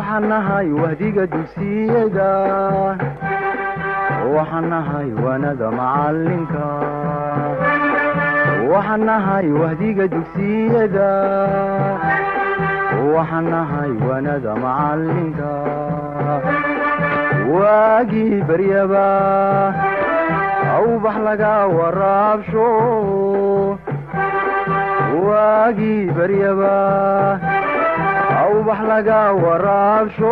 waxaan nahay wahdiga dugsiyada waxaan nahay waanada macalinka waxaan nahay wahdiga dugsiyada waxaan nahay waanada macalinka waagii baryaba awbax laga waraabsho waagii baryaba awbax laga waraabsho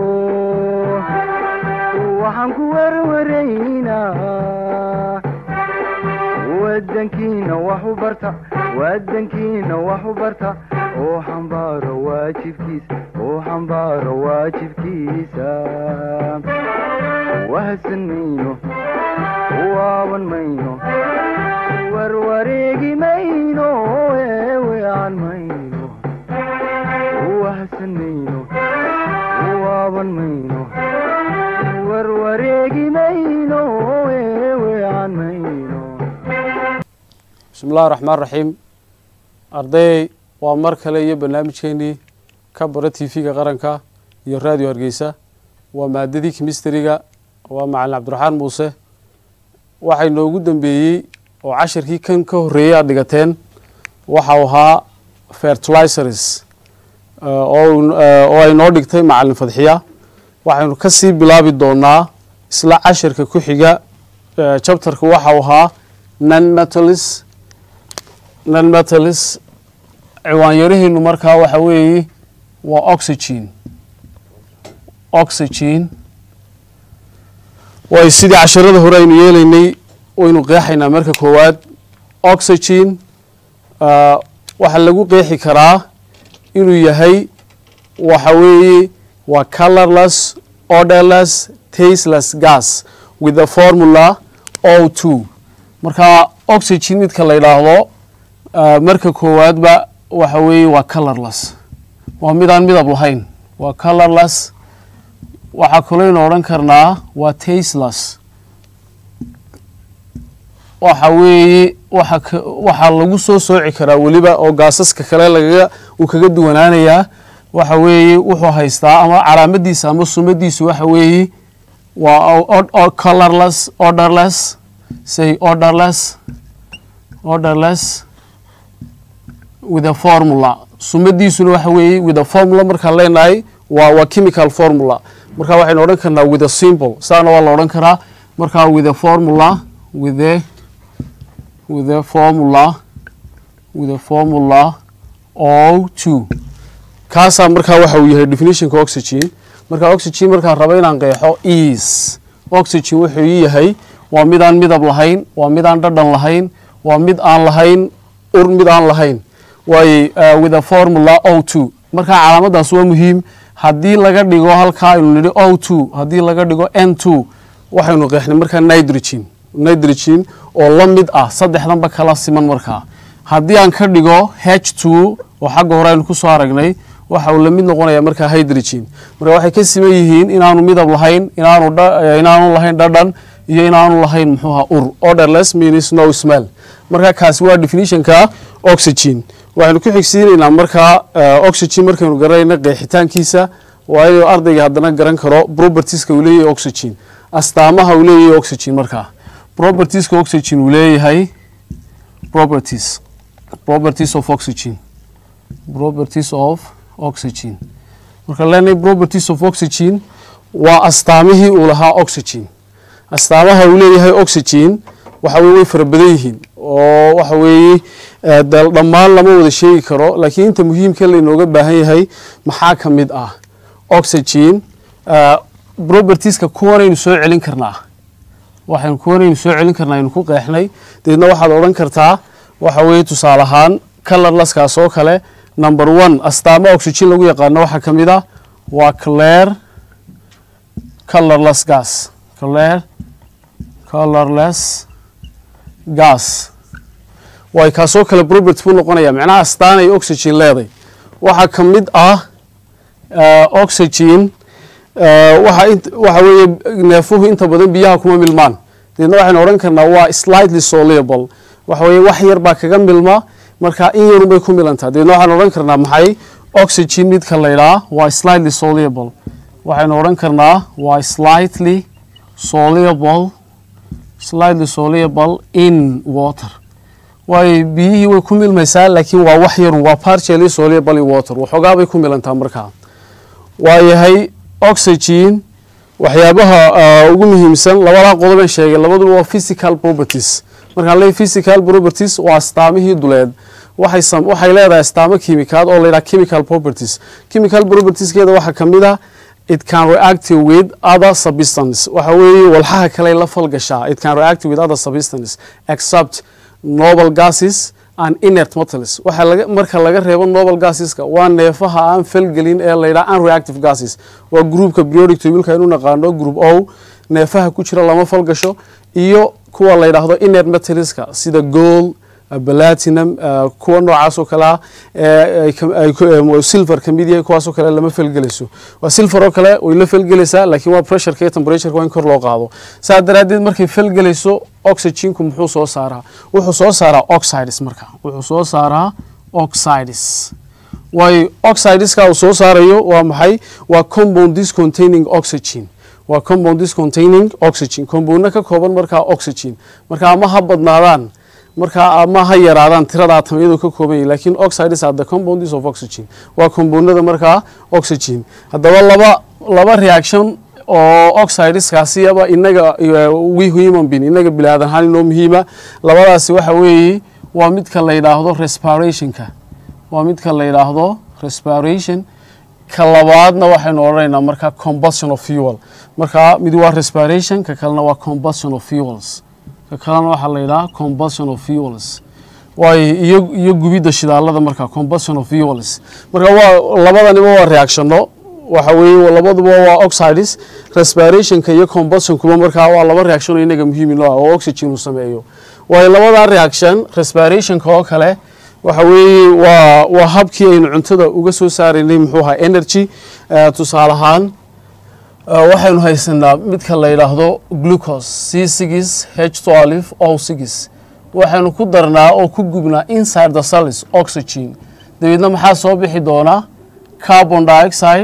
waxaan ku werwaraynaa wadankiina wax u barta wadankiina wax u barta oo xambaaro waajibkiisa oo xambaaro waajibkiisa wahadsan mayno waaban mayno warwareegi mayno eewean mayno wahadsan mayno waaban mayno warwareegi mayno eewean mayno bismi illahi raxmaan raxiim arday waa mar kale iyo barnaamijkeenii ka bara t v-ga qaranka iyo raadiyo hargeysa waa maadadii kimistariga waa macalin cabdiraxmaan muuse waxaa inoogu dambeeyey oo cashirkii kan ka horreeyey aad dhigateen waxau ahaa fertilizers oo ay noo dhigtay macalin fadxiya waxaynu ka sii bilaabi doonaa isla cashirka ku xiga chapterka waxau ahaa non metalis non metalis ciwaanyaraheenu markaa waxa weeye waa oxygen oxygen way sidii casharada hore aynu yeelaynay waynu qeexaynaa marka koowaad oxygen waxaa lagu qeexi karaa inuu yahay waxa weeye waa colorless orderless tasteless gas with the formula o two marka oxygen midka la yidhaahdo marka koowaadba waxa weeye waa colorless waa midaan midab lahayn waa colorless waxaa kalooynu odhan karnaa waa tasteless waxa weeye waxa waxaa lagu soo sooci karaa weliba oo gaasaska kale lagaga uu kaga duwanaanayaa waxa weeye wuxuu haystaa ama calaamadiisa ama sumadiisu waxa weeye waa colorless orderless say orderless orderless with a formula sumadiisuna waxa weeye with a formula markaan leenahay waa waa chemical formula marka waxaynu odhan karnaa with a simple saana waa la odhan karaa markaa with a formula with a with a formula with a formula o two kaasaa markaa waxa uu yahay definitionka oxygen marka oxygen markaan rabo inaan qeexo is oxygen wuxuu yahay waa midaan midab lahayn waa midaan dhadhan lahayn waa mid aan lahayn ur mid aan lahayn waay with a formula o two markaa calaamadaas waa muhiim haddii laga dhigo halkaa aynu nidhi o two haddii laga dhigo n two waxaynu qeexnay markaa nitrogen nitrogen oo la mid ah saddexdanba kala siman markaa haddii aan ka dhigo h two oo xagga hore aynu kusoo aragnay waxa uu la mid noqonaya markaa hydrogen marka waxay ka siman yihiin inaanu midab lahayn inaanu inaanu lahayn dhadhan iyo inaanu lahayn muxuuha ur orderless means no smell marka kaasi waa definitionka oxygen waxaynu ku xigsiinaynaa markaa oxygen markaynu garanayna qeexitaankiisa waa inuu ardayga haddana garan karo propertieska uu leeyahay oxygen astaamaha uu leeyahay oxygen markaa propertieska oxygen uu leeyahay properties properties of oxygen properties of oxygen marka leenahay properties of oxygen waa astaamihii uu lahaa oxygen astaamaha uu leeyahay oxygen waxa weye way fara badan yihiin oo waxa weeye dhammaan lama wada sheegi karo laakiin inta muhiimka lainooga baahan yahay maxaa ka mid ah oxygen propertieska kuwanaynu soo celin karnaa waxaynu kuwanaynu soo celin karnaa aynu ku qeexnay deedna waxaad odhan kartaa waxa weeye tusaale ahaan colorlaskaas oo kale number one astaamo oxygen lagu yaqaano waxaa ka mid ah waa clare colorless gas clare colorless gas way kaasoo kale property buu noqonaya macnaha astaanay oxygen leeday waxaa ka mid ah oxygen waxa waxa weeye neefuhu inta badan biyaha kuma milmaan deedna waxaynu odhan karnaa waa slightly soluble waxa weeye wax yar baa kaga milma marka in yarun bay ku milantaa deedna waxaan odhan karnaa maxay oxygen midka la ydhaa waa slightly soluble waxaynu odhan karnaa waa slightly soluble slightly soluble in water waayo biyihii way ku milmaysaa laakiin waa wax yarun waa partially soluble in water waxoogaa bay ku milantaa markaa waayahay oxygen waxyaabaha ugu muhiimsan labadaa qodoben sheegay labaduba waa physical properties markaan leey physical properties waa astaamihii duleed waxay waxay leedahay astaamo kimikaad oo layidhaha chemical properties chemical propertieskeeda waxaa ka mid ah it can react with other substance waxa weeye walxaha kale la falgashaa it can react with other substance except noble gases and inert metals waxa laga marka laga reebo noble gaseska waa neefaha aan falgelin ee layidhaha unreactive gases waa groupka periodic tableka inu naqaano group o neefaha ku jira lama falgasho iyo kuwa la yidhaahdo inert metalska sida gold platinum kuwa noocaas oo kale ah silver ka mid yahay kuwaasoo kale lama felgelayso waa silver oo kale way la felgelaysaa laakiin waa pressureka iyo temperatureka waa in kor loo qaado saa daraaddeed markay felgelayso oxygenku muxuu soo saaraa wuxuu soo saaraa oxides marka wuxuu soo saaraa oxides waayo oxideska uu soo saarayo waa maxay waa compounds containing oxygen waa compounds containing oxygen compoundna ka kooban markaa oxygen marka ama ha badnaadaan markaa ama ha yaraadaan tirada atamiyadu ka kooban yahi lakin oxides are the compounds of oxygen waa compoundada markaa oxygen haddaba laba laba reaction oo oxideskaasiyaba inaga we human being inaga bilaadan ahaan inoo muhiima labadaasi waxa weeye waa midka la yidhaahdo respirationka waa midka la yidhaahdo respiration ka labaadna waxaynu odhanaynaa markaa combustion of fuel markaa mid waa respiration ka kalena waa combustion of fuels ka kalena waxaa la yidhaha combustion of fuels waayo iyo iyo gubidda shidaalada markaa combustion of fuels marka waa labadaniba waa reactionno waxa weeye labaduba waa oxides respirationka iyo combustionkuba markaa waa laba reaction oo inaga muhiim inoo ah oo oxygen uu sameeyo waayo labadaa reaction respirationka oo kale waxa weeye waa waa habkii aynu cuntada uga soo saaraynay muxuu ahaa energy tusaale ahaan waxaynu haysanaa midka la yidhaahdo glucose c six h twelve o six waxaynu ku darnaa oo ku gubnaa inside the cells oxygen dabeedna maxaa soo bixi doonaa carbon dioxide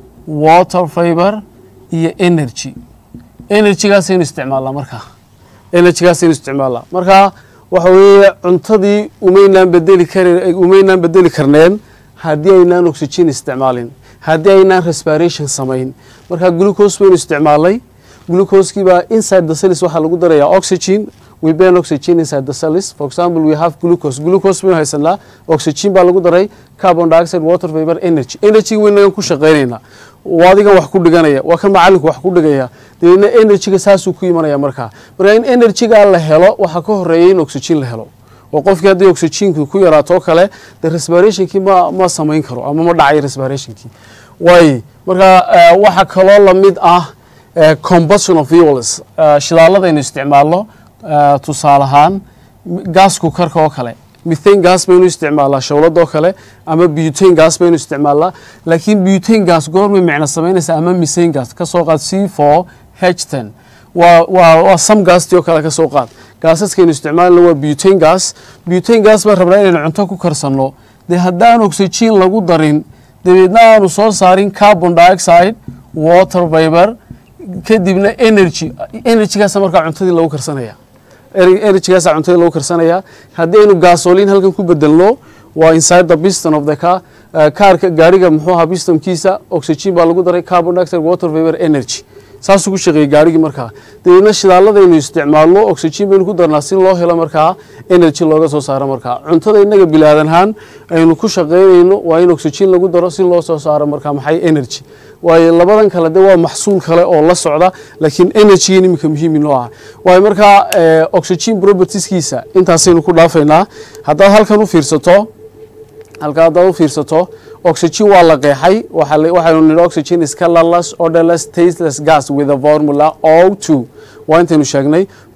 water fiber iyo energy energygaasaynu isticmaalnaa markaa energygaasaynu isticmaalnaa markaa waxa weeye cuntadii umaynaan bedeli kar umaynaan bedeli karneen haddii aynaan oxygen isticmaalin haddii aynaan respiration samayn marka glucose baynu isticmaalnay glucoskii baa inside the cells waxaa lagu darayaa oxygen we burn oxygen inside the cells for example we have glucose glucose baynu haysanaa oxygen baa lagu daray carbon dioxide water vapor energy energy waynagan ku shaqaynaynaa waa adigan wax ku dhiganaya waa kan macalinku wax ku dhigaya dabeedna energyga saasuu ku imanaya markaa marka in energyga la helo waxaa ka horeeya in oxygen la helo oo qofkii haddii oxygenkii ku yaraatoo kale de respirationkii ma ma samayn karo ama ma dhacayo respirationkii waay marka waxaa kaloo lamid ah combustion of fuels shidaaladaynu isticmaalno tusaale ahaan gaasku karka oo kale mithane gas baynu isticmaalnaa shawladoo kale ama butane gas baynu isticmaalnaa laakiin butane gas goormay micno samaynaysa ama mithane gas ka soo qaad c four h ten waa waa waa sam gaastii oo kale ka soo qaad gaasaskaynu isticmaalna waa butane gas butane gas baan rabnaa inaynu cunto ku karsanno dee haddaan oxygen lagu darin dabeedna aanu soo saarin carbon dioxide water vapor kadibna energy energygaasa markaa cuntadii lagu karsanaya energygaasa cuntadii lagu karsanaya haddii aynu gasolin halkan ku bedelno waa inside the piston of the car kaarka gaariga muxuu ahaa pistonkiisa oxygen baa lagu daray carbon dioxide water vapor energy saasuu ku shaqeeyey gaarigii markaa dabeedna shidaaladaynu isticmaalno oxygen baynu ku darnaa si loo helo markaa energy looga soo saaro markaa cuntada inaga bilaadan ahaan aynu ku shaqaynayno waa in oxygen lagu daro si loo soo saaro markaa maxay energy waayo labadan kale de waa maxsuul kale oo la socda laakiin energygan iminka muhiim inoo ah waayo markaa oxygen propertieskiisa intaasaynu ku dhaafaynaa haddaad halkan u fiirsato halka haddaad u fiirsato oxygen waa la qeexay waxaynu nidhi oxygen is colorless odorless tasteless gas with a formula o two waa intaynu sheegnay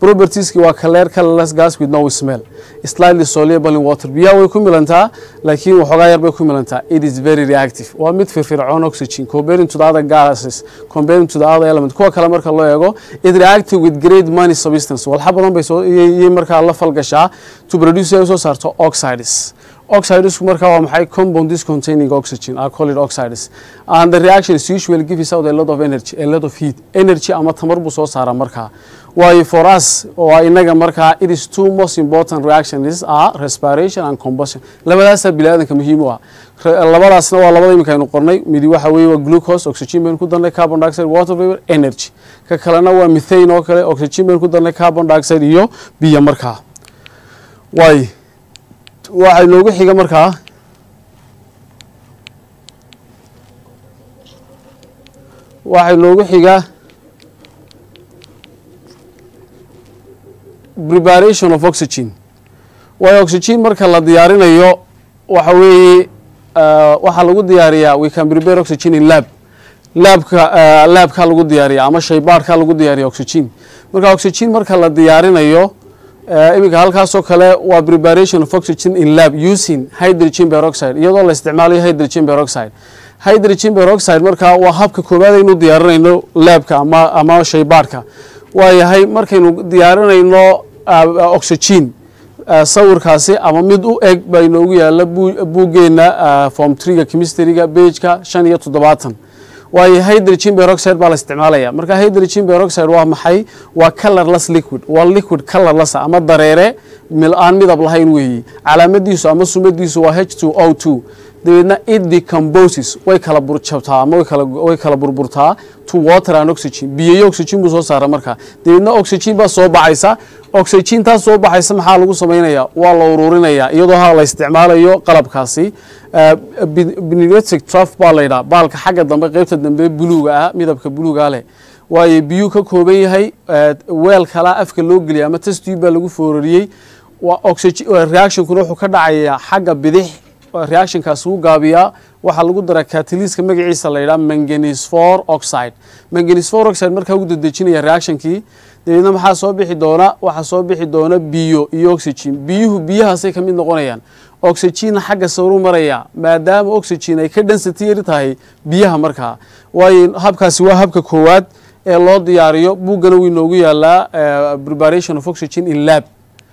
propertieski waa clear colorless gas with no smell slightly soluble in water biyaha way ku milantaa laakiin waxoogaa yar bay ku milantaa it is very reactive waa mid firfircoon oxygen comparing to the other gases comparing to the other element kuwa kale marka loo eego it reactive with great money substance walxa badan bay soo iyay markaa la falgashaa to produce ay soo saarto oxides oxidesku markaa waa maxay compounds containing oxygen are called oxides and the reaction is usually gives out a lot of energy a lot of heat energy ama tamar buu soo saaraa markaa waayo for us waa inaga markaa it is two most important reactions are respiration and combustion labadaasaa bini aadanka muhiim u ah labadaasna waa labada iminka aynu qornay midi waxa weeye waa glucose oxygen baynu ku darnay carbon dioxide water vapor energy ka kalena waa methane oo kale oxygen baynu ku darnay carbon dioxide iyo biyo markaa waayo waxay noogu xiga markaa waxay noogu xiga preparation of oxygen waayo oxygen marka la diyaarinayo waxa weeye waxaa lagu diyaariyaa we can prepare oxygen in lab laabka laabkaa lagu diyaariya ama shaybaadhkaa lagu diyaariya oxygen marka oxygen marka la diyaarinayo iminka halkaasoo kale waa preparation of oxygen in lab using hydrogen peroxide iyadoo la isticmaalayo hydrogen peroxide hydrogen peroxide markaa waa habka koowaad aynu diyaarinayno laabka ama ama shaybaadhka waayahay markaynu diyaarinayno oxygen sawirkaasi ama mid u eg baa inoogu yaala buuggeena form triga chemistryga bageka shan iyo toddobaatan waayo hydrogen peroxide baa la isticmaalaya marka hydrogen peroxide waa maxay waa colorless liquid waa liquid colorless ama dareere aan midab lahayn weeyi calaamadiisu ama sumadiisu waa h two o two dabeedna it decomposes way kala burjabtaa ama way kala burburtaa to water and oxygen biyo iyo oxygen buu soo saara markaa dabeedna oxygen baa soo baxaysa oxygen taas soo baxaysa maxaa lagu samaynaya waa la ururinaya iyadoo ha la isticmaalayo qalabkaasi pneumatic trough baa la yidhaha baalka xagga dambe qeybta dambe buluuga ah midabka buluuga leh waayo biyuu ka kooban yahay weel kalaa afka loo geliya ama testube baa lagu foorariyey reactionkuna wuxuu ka dhacayaa xagga bidix reactionkaasi u gaabiyaa waxaa lagu daraa cataliska magaciisa la yidhaha manganese for oxide manganese for oxide markaa ugu dedejinaya reactionkii dabeedna maxaa soo bixi doona waxaa soo bixi doona biyo iyo oxygen biyuhu biyahaasay ka mid noqonayaan oxygenna xagga sawru maraya maadaama oxygen ay ka density yari tahay biyaha markaa waayo habkaasi waa habka koowaad ee loo diyaariyo buuggana wuu inoogu yaalaa preparation of oxygen in lab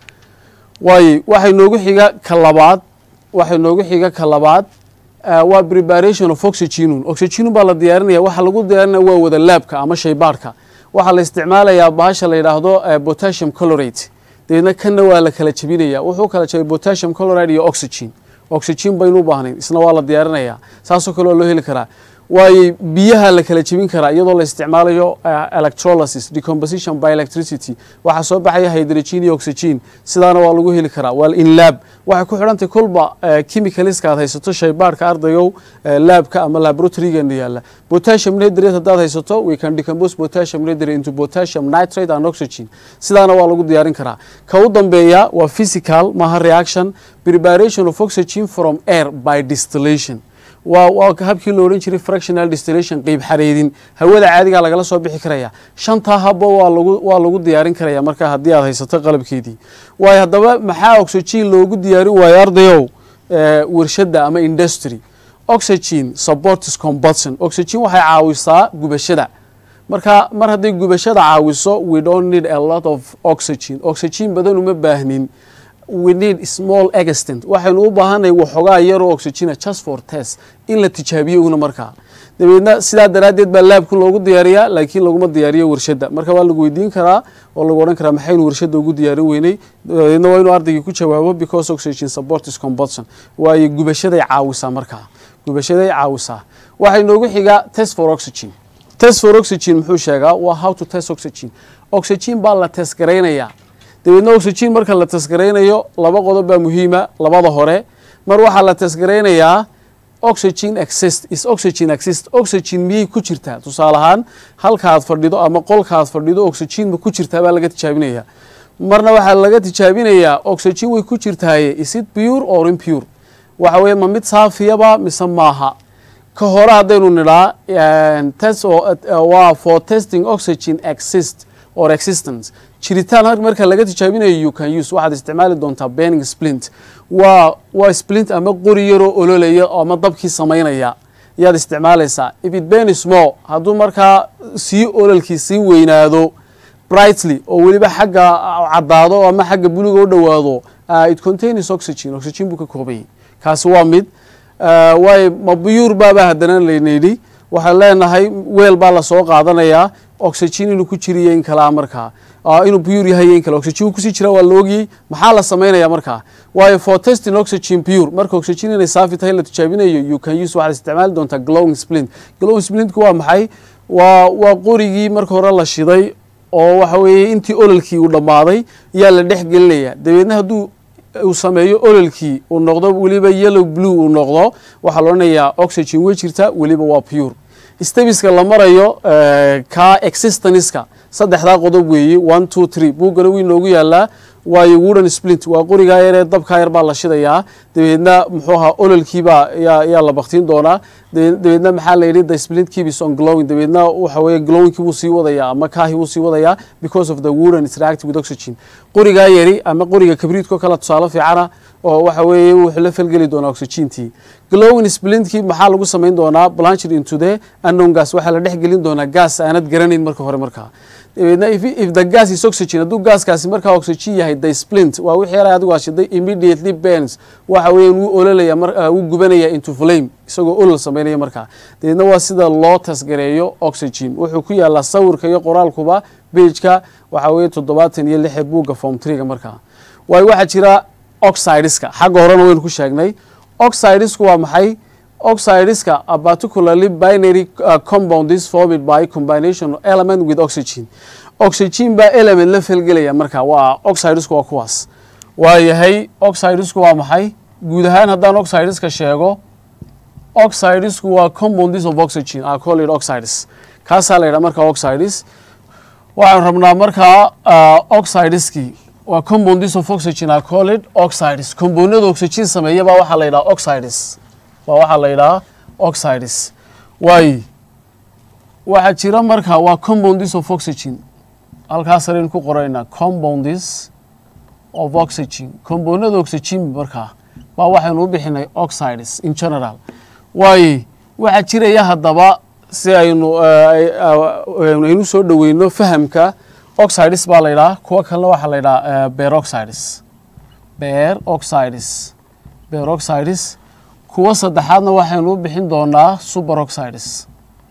waayo waxay noogu xiga ka labaad waxay noogu xiga ka labaad waa preparation of oxygenun oxygenun baa la diyaarinaya waxaa lagu diyaarinaya waa wada laabka ama shaybaadhka waxaa la isticmaalayaa bahasha la yidhaahdo potassium colorate dabeedna kanna waa la kala jebinaya wuxuu kala jebay potassium coloride iyo oxygen oxygen baynu u baahnayn isna waa la diyaarinaya saasoo kale waa loo heli karaa waayo biyaha la kala jebin karaa iyadoo la isticmaalayo electrolysis decomposition by electricity waxaa soo baxaya hydrogen iyo oxygen sidaana waa lagu heli karaa waa in lab waxay ku xidhantay kolba chemicalska aad haysato shaybaadhka ardayow laabka ama laboratorygeena yaala potassium nitrate haddaad haysato we can decompose potassium nitrate into potassium nitrate and oxygen sidaana waa lagu diyaarin karaa ka u dambeeya waa physical maha reaction preparation of oxygen from air by distillation waa waa habkii lo odhan jiray fractional distillation qeyb xareedin hawada caadigaa lagala soo bixi karaya shantaa habbo waa lagu waa lagu diyaarin karaya marka haddii aad haysato qalabkeedii waayo haddaba maxaa oxygen loogu diyaarin waayo ardayow warshadda ama industry oxygen supports combustion oxygen waxay caawisaa gubashada marka mar hadday gubashada caawiso we don't need a lot of oxygen oxygen badan uma baahnin we need small extent waxaynu u baahanay waxoogaa yaroo oxygena just for test in la tijaabiyo una markaa dabeedna sidaa daraaddeed baa laabka loogu diyaariyaa laakiin laguma diyaariyo warshadda marka waa lagu weydiin karaa oo lagu odhan karaa maxaynu warshadda ugu diyaarin weynay dabeedna waa inuu ardaygii ku jawaabo because oxygen supports combustion waayo gubashaday caawisaa markaa gubashaday caawisaa waxay noogu xigaa test for oxygen test for oxygen muxuu sheegaa waa how to test oxygen oxygen baa la test garaynayaa dabeedna oxygen marka la tasgaraynayo laba qodob baa muhiima labada hore mar waxaa la tasgaraynayaa oxygen exist is oxygen exist oxygen miyay ku jirtaa tusaale ahaan halkaad fadhido ama qolkaad fadhido oxygen ma ku jirtaa baa laga tijaabinaya marna waxaa laga tijaabinayaa oxygen way ku jirtaaye is it pure or impure waxa weeye ma mid saafiyaba mise maaha ka hore haddaynu nidhaa test waa for testing oxygen exist or existence jiritaan har- marka laga tijaabinayo you can use waxaad isticmaali doontaa burning splint waa waa splint ama qori yaroo ololaya ama dabkii samaynaya yaad isticmaalaysaa if it burns more hadduu markaa sii ololkii sii weynaado brightly oo weliba xagga caddaado ama xagga buluga u dhowaado uh, it contains oxygen oxygen buu ka kooban yahay kaasi waa mid uh, waayo ma buyuur baaba haddana laynidhi waxaan leenahay weel baa lasoo qaadanayaa oxygen inuu ku jiriyo in kalaa markaa uh, inuu buyuur yahay iyo in kale oxygen uu kusii jira waa la ogyey maxaa la samaynaya markaa waayo for testing oxygen pure marka oxygen inay saafi tahay la tijaabinayo you can use waxaad isticmaali doontaa glowing splint glowing splintku waa maxay waa waa qorigii marka hore la shiday oo waxa weeye intii ololkii uu dhammaaday yaa la dhex gelinaya dabeedna hadduu uu sameeyo ololkii uu noqdo weliba yellow blue uu noqdo waxaa la odhanayaa oxygen way jirta weliba waa pure stebiska la marayo eh, ka existaniska saddexdaa qodob weeye one two three buuggana wii noogu yaalaa waayo wooden splint waa qorigaa yaree dabkaa yar baa la shidayaa dabeedna muxuu ahaa ololkiibaa yaa yaa la baktiin doonaa dabe- dabeedna maxaa la yidhi the splint keeps on glowing dabeedna waxa weeye glowingkii wuu sii wadayaa ama kaahi wuu sii wadayaa because of the wooden is reacting with oxygen qorigaa yari ama qoriga kabriidko kale tusaale fiicana oo waxa weeye wuxuu la falgeli doonaa oxygentii glowing splintkii maxaa lagu samayn doonaa blanched into the unknown gas waxaa la dhex gelin doonaa gas aanad garanayn marka hore markaa dabeedna if, if the gas is oxygen hadduu gaaskaasi markaa oxygen yahay the splint waa wixii yara adigu aashiday immediately burns waxa weeyaan wuu ololaya mar uh, wuu gubanaya into flame isagoo olol samaynaya markaa dabeedna waa sida loo tasgareeyo oxygen wuxuu ku yaalaa sawirka iyo qoraalkuba pageka waxa weeye toddobaatan iyo lixe buugga form treega markaa waayo waxaa jira oxideska xagga horena waynu ku sheegnay oxidesku waa maxay oxideska are particularly binary uh, compound is formed by combination of element with oxygen oxygen baa element la falgelaya marka waa oxidesku waa kuwaas waa yahay oxidesku waa maxay guud ahaan haddaan oxideska sheego oxidesku waa compounds of oxygen are called oxides kaasaa la yidhaha marka oxides waxaan rabnaa markaa uh, oxideskii waa compounds of oxygen are called oxides compoundada oxygen sameeya baa waxaa la yidhaha oxides waa waxaa la yidhaha oxides waay waxaa jira marka waa compounds of oxygen halkaas saraynu ku qoraynaa compounds of oxygen compoundada oxygen markaa baa waxaynu u bixinay oxides in general waay waxaa jiraya haddaba si aynu aynu soo dhoweyno fahamka oxides baa la yidhaha kuwa kalena waxaa la yidhaha beroxides beroxides beroxides kuwa saddexaadna waxaynu u bixin doonaa superoxides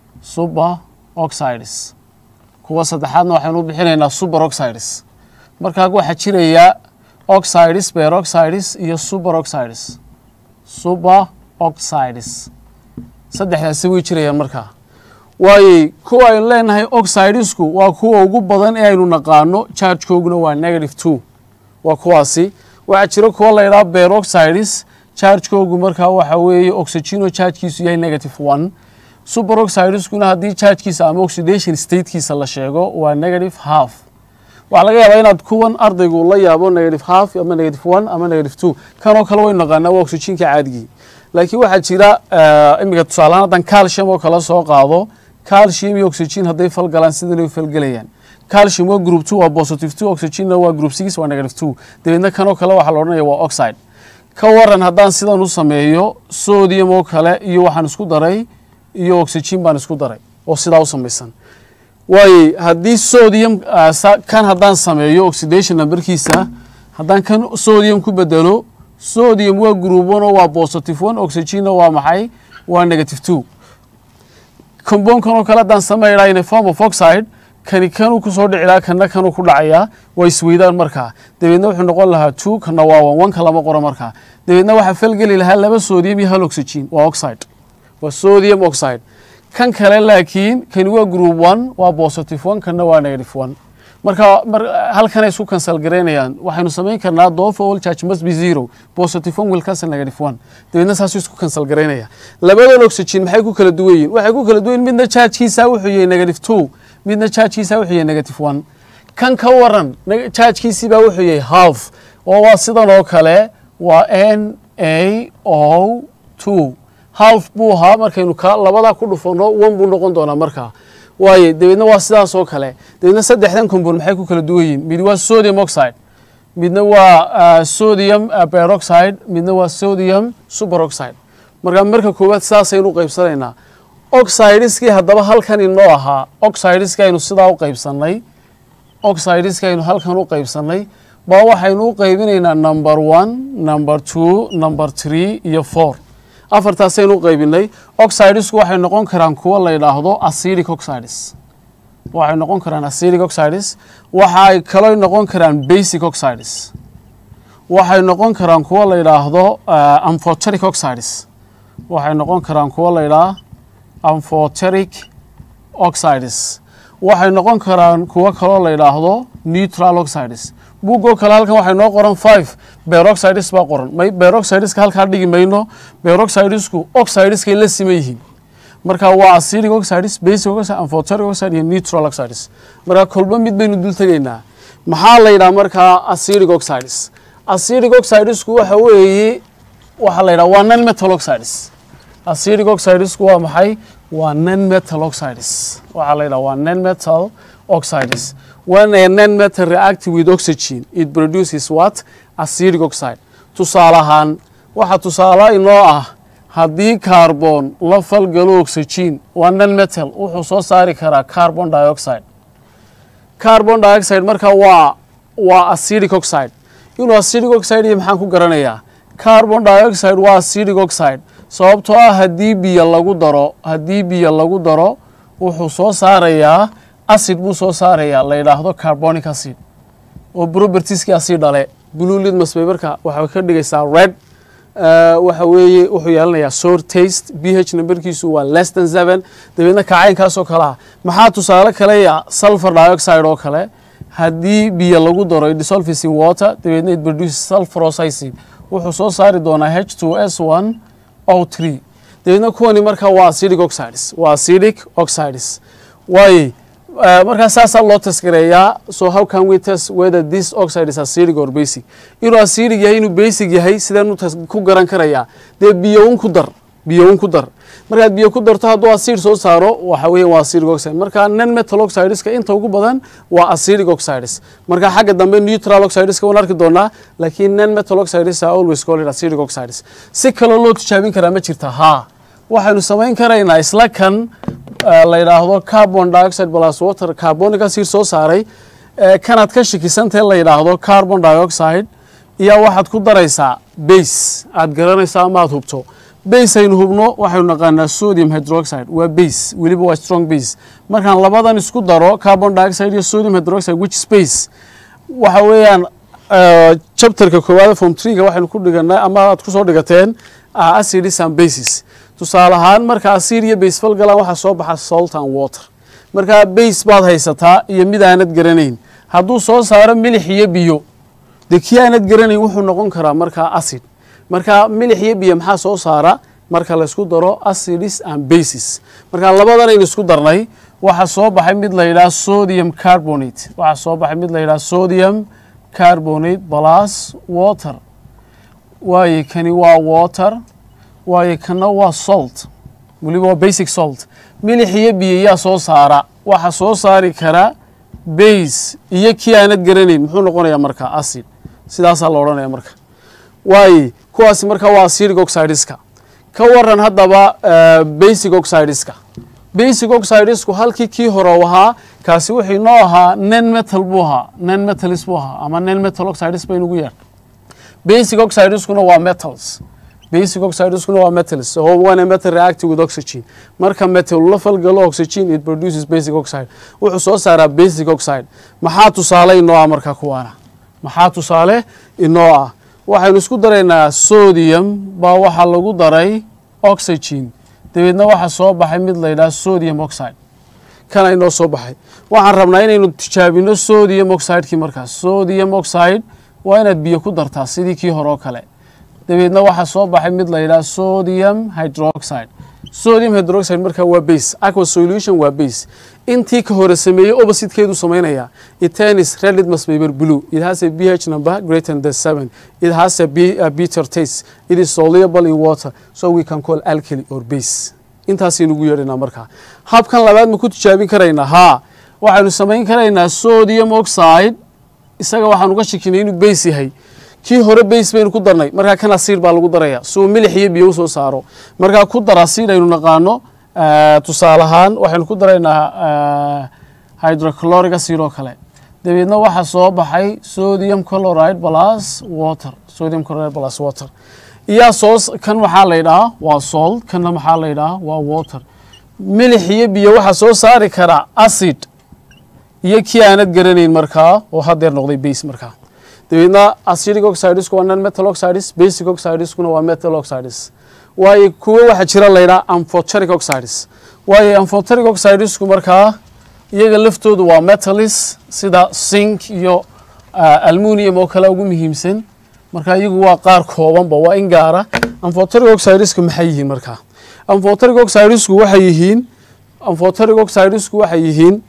superoxides kuwa saddexaadna waxaynu u bixinaynaa superoxides markaa waxaa jiraya oxides beroxides iyo superoxides superoxides saddexdaasi way jirayaan markaa waayey kuwa aynu leenahay oxidesku waa kuwa ugu badan ee aynu naqaano chargekooguna waa negative two waa kuwaasi waxaa jira kuwa la yidhaha beroxides chargekoogu markaa waxa weeye oxygeno chargekiisu yahay negative one superoxideskuna haddii chargekiisa ama oxidation statekiisa la sheego waa negative half waxaa laga yaabaa inaad kuwan ardaygu la yaabo negative half ama negative one ama negative two kanoo kale waynu naqaanaa waa oxygenka caadigii laakiin waxaa jira iminka tusaalahaan haddaan calcium oo kale soo qaado calcium iyo oxygen hadday falgalaan sidanay u falgelayaan calcium waa group two waa positive two oxygenna waa group six waa negative two dabeedna kanoo kale waxaa la odhanaya waa oxide ka waran haddaan sidan u sameeyo sodium oo kale iyo waxaan isku daray iyo oxygen baan isku daray oo sidaa u samaysan waayey haddii sodium kan haddaan sameeyo oxidation numberkiisa haddaan kan sodium ku bedelo sodium waa group one oo waa positive one oxygenna waa maxay waa negative two compoundkan oo kale haddaan sameynaa in a form of oxide kani kanuu kusoo dhicilaa kana kanuu ku dhacayaa waa isweydaan markaa dabeedna wuxuu noqon lahaa two kana waa one one ka lama qoro markaa dabeedna waxaa falgeli lahaa laba sodium iyo hal oxygen waa oxide waa sodium oxide kan kale laakiin kani waa group one waa positive one kana waa negative one marka halkanay isku cancel garaynayaan waxaynu samayn karnaa doofa all charge must be zero positive one will cancel negative one dabeedna saasuu isku cancel garaynaya labadan oxygen maxay ku kala duwan yihin waxay ku kala duwan yihin midna chargekiisa wuxuu yahay negative two midna chargekiisa wuxuu yahay negative one kan ka waran chargekiisiibaa wuxuu yahay half oo waa sidan oo kale waa n a o two half buu ahaa markaynu ka labadaa ku dhufano one buu noqon doonaa markaa waaye dabeedna waa sidaas oo kale dabeedna saddexdan compound maxay ku kala duwan yihiin mid waa sodium oxide midna waa sodium peroxide midna waa sodium superoxide marka marka koowaad saasaynu qaybsanaynaa oxideskii haddaba halkan inoo ahaa oxideskii aynu sidaa u qaybsannay oxideskii aynu halkan u qaybsannay baa waxaynu u qaybinaynaa number one number two number three iyo four afartaasaynu u qaybinay oxidesku waxay noqon karaan kuwo la yidhaahdo acidic oxides waxay noqon karaan acidic oxides waxa ay kaloo noqon karaan basic oxides waxay noqon karaan kuwo la yidhaahdo amphoteric oxides waxay noqon karaan kuwo la yidhaah amphoteric oxides waxay noqon karaan kuwo kaloo la yidhaahdo neutral oxides buugoo kale halkan waxay noo qoran five beroxides baa qoran may beroxideska halkaa dhigi mayno beroxidesku oxideskay la siman yihiin marka waa acidic oxides basic oxide amphoteric oxide iyo neutral oxides marka kolba mid baynu dul tegaynaa maxaa la yidhaha markaa acidic oxides acidic oxidesku waxa weeye waxaa la yidhaha waa non metal oxides acidic oxidesku waa maxay waa non metal oxides waxaa la yidhaha waa non metal oxides when a non metal react with oxygen it produces what acidic oxide tusaale ahaan waxa tusaale inoo ah haddii carbon la falgalo oxygen waa non metal wuxuu soo saari karaa carbon dioxide carbon dioxide marka waa waa acidic oxide inuu acidic oxide iyo maxaan ku garanayaa carbon dioxide waa acidic oxide sababtoo ah haddii biyo lagu daro haddii biyo lagu daro wuxuu soo saarayaa acid buu soo saarayaa la yidhaahdo carbonic acid oo propertieskii acid dhale blue litmus paperka waxay ka dhigaysaa red waxa weeye wuxuu yeelanayaa sour taste b h numberkiisu waa less than seven dabeedna kacaynkaasoo kale ah maxaa tusaale kaleya sulfur dioxide oo kale haddii biyo lagu daro dissolves in water dabeedna it produces sulfurous acid wuxuu soo saari doonaa h two s one o three dabeedna kuwani markaa waa acidic oxides waa acidic oxides waaye markaa saasaa loo taskareeyaa so how can we test whether this oxide is acidic or basic inuu acidic yahay inuu basic yahay sideen ku garan karayaa dee biyo un ku dar biyo un ku dar markaad biyo ku darto hadduu acid soo saaro waxa weeye waa acidic oxide marka non metal oxideska inta ugu badan waa acidic oxides marka xagga dambe neutral oxideska waan arki doonaa laakiin non metal oxides are always called acidic oxides si kaloo loo tijaabin karaa ma jirta haa waxaynu samayn karaynaa isla kan la yidhaahdo carbon dioxide plus water carbonic acid soo saaray kanaad ka shakisantahe la yidhaahdo carbon dioxide iyo waxaad ku daraysaa base aad garanaysaa ama aad hubto base aynu hubno waxaynu naqaanaa sodium hydroxide waa base weliba waa strong base markaan labadan isku daro carbon dioxide iyo sodium hydroxide which space waxa weeyaan chapterka koowaada form treega waxaynu ku dhiganaa ama aad kusoo dhigateen acids and bases tusaale ahaan marka acid iyo base falgalaan waxaa soo baxa salt and water markaa base baad haysataa iyo mid aanad garanayn hadduu soo saaro milix iyo biyo dee kii aanad garanayn wuxuu noqon karaa markaa acid marka milix iyo biyo maxaa soo saara marka laysku daro acids and bases marka labadanaynu isku darnay waxaa soo baxay mid la yidhaha sodium carbonate waxaa soo baxay mid la yidhaha sodium carbonate plus water waaye kani waa water waayo kana waa salt weliba waa basic salt milix iyo biyo yaa soo saara waxa soo saari kara base iyo kii aanad garanayn muxuu noqonayaa marka acid sidaasaa la odhanaya marka waaye kuwaasi marka waa acidic oxideska ka waran haddaba basic oxideska basic oxidesku halkii kii hore ahaa kaasi wuxuu inoo ahaa non metal buu ahaa non metalis buu ahaa ama non metal oxides baynugu yeer basic oxideskuna waa metals basic oxideskuna waa metals so when a metal react with oxygen marka metal la falgalo oxygen it produces basic oxide wuxuu soo saaraa basic oxide maxaa tusaale inoo ah marka kuwaana maxaa tusaale inoo ah waxaynu isku daraynaa sodium baa waxaa lagu daray oxygen dabeedna waxaa soo baxay mid la yidhaha sodium oxide kana inoo soo baxay waxaan rabnaa inaynu tijaabino sodium oxidekii markaas sodium oxide waa inaad biyo ku dartaa sidii kii hore oo kale dabeedna waxaa soo baxay mid la yidhaha sodium hydroxide sodium hydroxide markaa waa base aqua solution waa base intii ka hore sameeyey oppositekeedu samaynaya itenis red litmus paper blue it has a ph number greater than seven it has a, b, a bitter taste it is soluble in water so we can call alkali or base intaasaynu ugu yeedhaynaa markaa habkan labaad ma ku tijaabin karaynaa haa waxaynu samayn karaynaa sodium oxide isaga waxaan uga shakinay inuu bays yahay kii hore bays baynu ku darnay markaa kan asiid baa lagu daraya si uu milix iyo biyo usoo saaro markaa ku dar asiid aynu naqaano tusaale ahaan waxaynu ku daraynaa hydrochloric acid oo kale dabeedna waxaa soo baxay sodium chloride plus water sodium chloride plus water iyaa soo kan maxaa la yidhahaa waa salt kanna maxaa la yidhahaa waa water milix iyo biyo waxaa soo saari karaa acid iyo kii aanad garanayn markaa oo hadeer noqday base markaa dabeedna acidic oxidesku waa non metal oxides basic oxideskuna waa metal oxides waayo kuwo waxaa jira la yidhaha amphoteric oxides waayo amphoteric oxidesku markaa iyaga laftoodu waa metalis sida sink iyo almunium oo kale ugu muhiimsan marka iyagu waa qaar koobanba waa in gaara amphoteric oxideska maxay yihiin markaa amphoteric oxidesku waxay yihiin amphoteric oxidesku waxay yihiin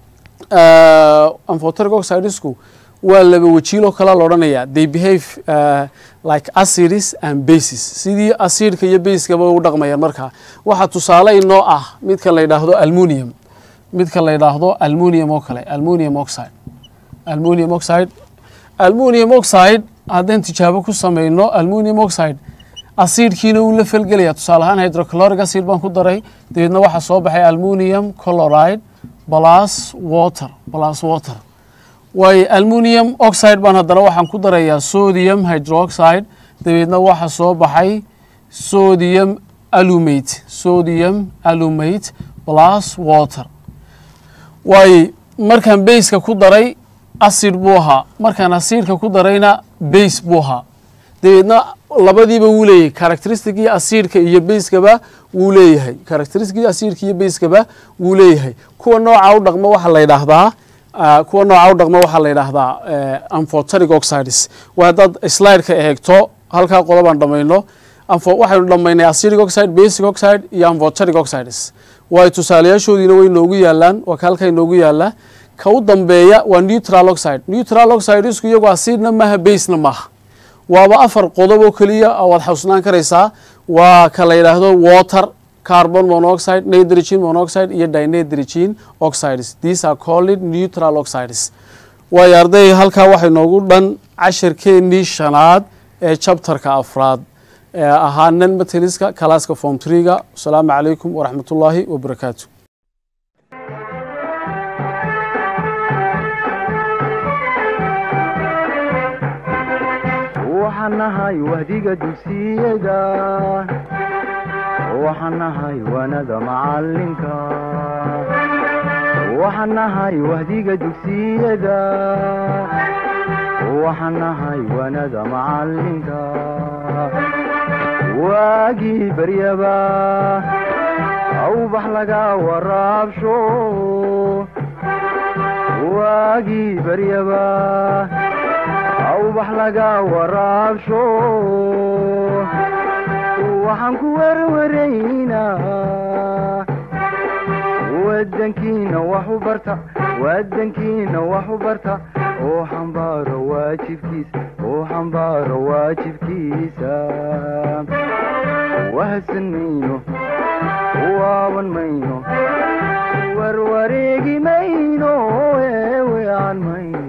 amphoteric oxidesku waa laba wajiiloo kale la odhanayaa they behave uh, like acids and bases sidii acidka iyo basekaba u dhaqmayaan markaa waxaa tusaale inoo ah midka la yidhaahdo almunium midka la yidhaahdo almunium oo kale almunium oxide almunium oxide almunium oxide haddaan tijaabo ku sameyno almunium oxide acidkiina wuu la felgelaya tusaale ahaan hydrochloric acid baan ku daray dabeedna waxaa soo baxay almunium chloride plus water plus water waayo almunium oxide baan haddana waxaan ku darayaa sodium hydroxide dabeedna waxaa soo baxay sodium alumate sodium alumate plus water waayo markaan baska ku daray acid buu ahaa markaan acidka ku darayna base buu ahaa dabeedna labadiiba wuu leeyahay characteristicii acidka iyo baskaba wuu leeyahay characteristicii acidka iyo baskaba wuu leeyahay kuwa nooca u dhaqma waxaa la yidhaahdaa kuwa nooca u dhaqma waxaa la yidhaahdaa amphoteric oxides waa haddaad slideka eegto halkaa qodobaan dhamayno waxaynu dhamaynay acidic oxide basic oxide iyo amphoteric oxides waayo tusaalayaashoodiina way noogu yaalaan waa ka halkaa inoogu yaala ka u dambeeya waa neutral oxide neutral oxidesku iyagu acidna maaha basena maaha waaba afar qodob oo keliya waad xawsnaan karaysaa waa ka la yidhaahdo water carbon monoxide nitrogen monoxide iyo dinitrogen oxides these are called neutral oxides waayo arday halkaa waxay noogu dhan casharkeennii shanaad ee chapterka afraad ee ahaa nan mateliska kalaaska form trega asalaamu calaykum waraxmat ullaahi wabarakaatu waxaan nahay wahdiga dugsiyada waxaan nahay waanada macalinka waxaan nahay wahdiga dugsiyada waxaan nahay waanada macalinka waagii baryaba awbax laga waraabsho waagii baryaba awbax laga waraabsho waxaan ku werwaraynaa wadankiina wax u barta wadankiina wax u barta oo xambaaro waajibkiisa oo xambaaro waajibkiisa wahadsan mayno waaban mayno warwareegi mayno eewean mayno